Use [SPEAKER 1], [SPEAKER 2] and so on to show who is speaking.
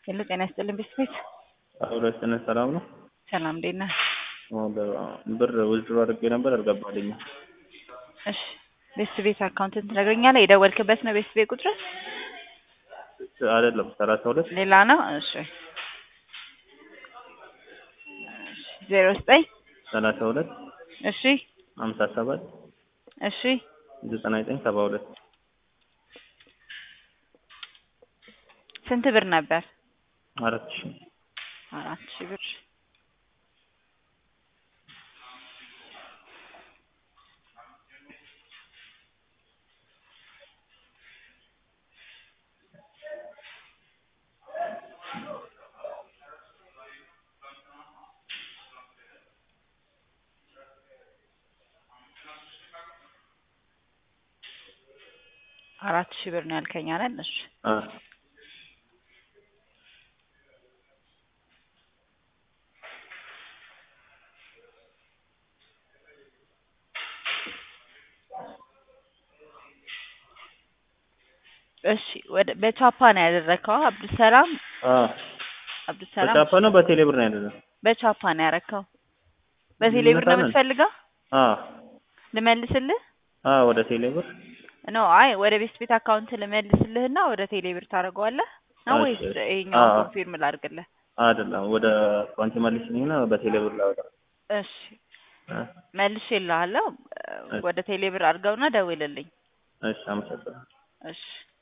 [SPEAKER 1] ሄሎ ጤና ይስጥልን ቤተሰቤት
[SPEAKER 2] ሁለትነት ሰላም ነው።
[SPEAKER 1] ሰላም እንዴት ነህ?
[SPEAKER 2] ብር ውዝድሮ አድርጌ ነበር አልገባልኝም።
[SPEAKER 1] እሺ ቤተሰቤት አካውንትን ትነግረኛለህ? የደወልክበት ነው ቤተሰቤት ቁጥር
[SPEAKER 2] አይደለም ሰላሳ ሁለት
[SPEAKER 1] ሌላ ነው? እሺ ዜሮ ዘጠኝ
[SPEAKER 2] ሰላሳ ሁለት
[SPEAKER 1] እሺ
[SPEAKER 2] ሀምሳ ሰባት
[SPEAKER 1] እሺ
[SPEAKER 2] ዘጠና ዘጠኝ ሰባ ሁለት
[SPEAKER 1] ስንት ብር ነበር?
[SPEAKER 2] አራት ሺ
[SPEAKER 1] አራት ሺህ ብር አራት ሺህ ብር ነው ያልከኝ አይደል? እሺ
[SPEAKER 2] አ
[SPEAKER 1] እሺ ወደ በቻፓ ነው ያደረከው? አብዱሰላም
[SPEAKER 2] አ
[SPEAKER 1] አብዱሰላም
[SPEAKER 2] በቻፓ ነው በቴሌ ብር ነው ያደረገው?
[SPEAKER 1] በቻፓ ነው ያረከው? በቴሌ ብር ነው
[SPEAKER 2] ይመጣል?
[SPEAKER 1] የምትፈልገው?
[SPEAKER 2] አ
[SPEAKER 1] ልመልስልህ?
[SPEAKER 2] አ ወደ ቴሌ ብር
[SPEAKER 1] ኖ አይ ወደ ቤት ቤት አካውንት ልመልስልህና ወደ ቴሌ ብር ታደርገዋለህ ነው
[SPEAKER 2] እሺ፣
[SPEAKER 1] ወይስ
[SPEAKER 2] እሺ።
[SPEAKER 1] ይሄኛውን
[SPEAKER 2] አዎ።
[SPEAKER 1] ኮንፊርም ላድርግልህ?
[SPEAKER 2] አይደለም ወደ አካውንት መልስልኝና በቴሌ ብር ላወጣ
[SPEAKER 1] እሺ
[SPEAKER 2] አ
[SPEAKER 1] መልሼልሃለሁ።
[SPEAKER 2] እሺ።
[SPEAKER 1] ወደ ቴሌ ብር አድርገውና ደውልልኝ።
[SPEAKER 2] እሺ አመሰግናለሁ።
[SPEAKER 1] እሺ